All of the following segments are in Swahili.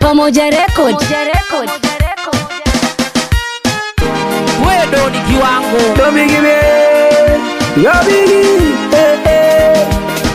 Pamoja Record. wewe ni kiwango Yo bigi me, yo bigi, eh eh.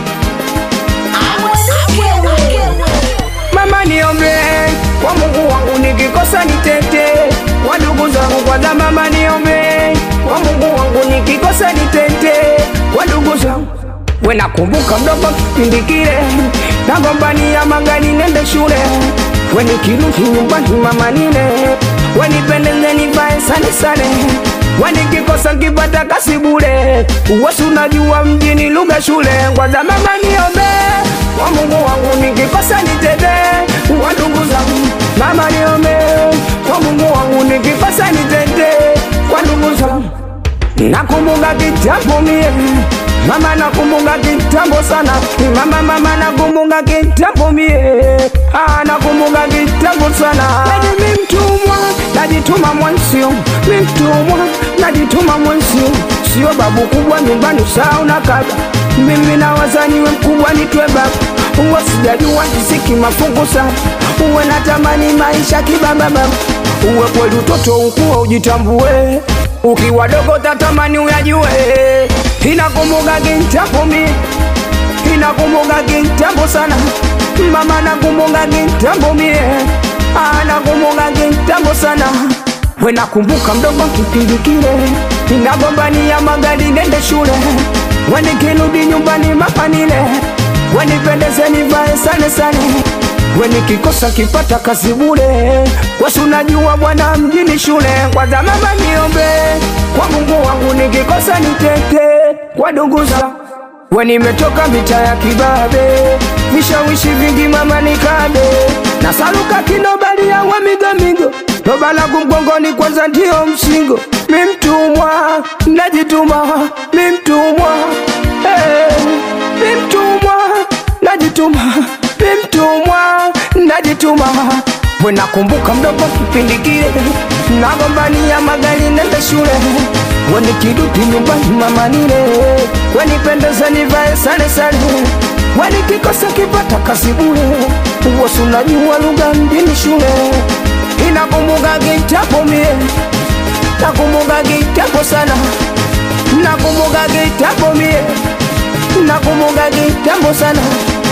Mama niombe kwa Mungu wangu, nikikosa nitete. Kwa ndugu zangu kwanza, mama niombe kwa Mungu wangu, nikikosa nitete. Kwa ndugu zangu we nakumbuka mdogo kipindi kile nagombania magari nende shule, we nikirudi nyumbani mama nile, we nipendeze nivae sane sane, we nikikosa nkipata kasi bure, uwasi unajua mjini lugha shule. Kwanza mama niombe kwa Mungu wangu, nikikosa nitete. Kwa ndugu zangu mama niombe kwa Mungu wangu, nikikosa nitete. Kwa ndugu zangu Nakumbuka kitambo mie Mama nakumbuka kitambo sana Mama mama nakumbuka kitambo mie ah, nakumbuka kitambo sana Yaani mi mtumwa najituma mwansio mi mtumwa najituma mwansio sio babu kubwa nyumbani saa unakaba mimi na wazaniwe mkubwa nitwe baba uwe sijajua kisiki mafungu sana uwe natamani maisha kibababa uwe kweli utoto ukuwa ujitambue ukiwa dogo tatamani uyajue inakumbuka kitambo mie inakumbuka kitambo sana mama nakumbuka kitambo mie Ah, nakumbuka kitambo sana we nakumbuka mdogo kipindi kile inagombania magari nende shule we nikirudi nyumbani mapanile we nipendeze nivae sane sane we nikikosa kipata kazi bure wesi unajua bwana mjini shule kwanza mama niombe kwa mungu wangu nikikosa nitete kwa ndugu zangu we nimetoka mita ya kibabe vishawishi vingi mama nikabe na saluka kinobali ya wamigomigo loba langu mgongoni kwanza ndio msingo mi mtumwa najituma mi mtumwa hey, mi mtumwa najituma mi mtumwa najituma we nakumbuka mdogo kipindi kile nagombania magari nende shule we nikirudi nyumbani mama nile we nipendeze nivae sare sare we nikikosa kipata kazi bure uwosi unajua lugha mjini shule inakumbuka kitambo mie nakumbuka kitambo sana nakumbuka kitambo mie nakumbuka kitambo sana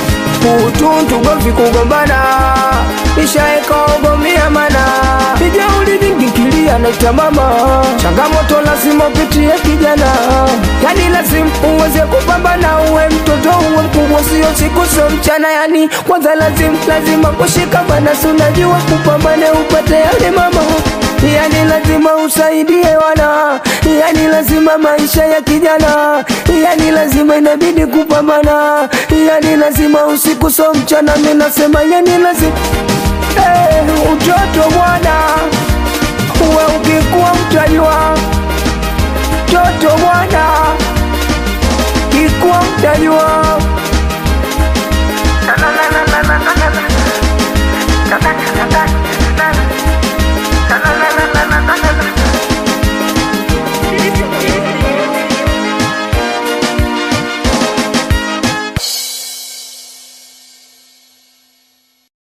utuntu govi kugombana ishaeka ogomia mana ijeuli vingikilia naita mama changamoto lazima upitie kijana yani lazima uweze kupambana uwe mtoto uwe mkubwa sio siku sio mchana yani kwanza lazima lazima kushikamana si unajua kupambane upate yale mama yani lazima usaidie wana yani lazima maisha ya kijana yani lazima inabidi kupambana yani lazima usiku so mchana mi nasema yani lazima hey, utoto bwana uwe ukikuwa mtajua toto bwana kikuwa mtajua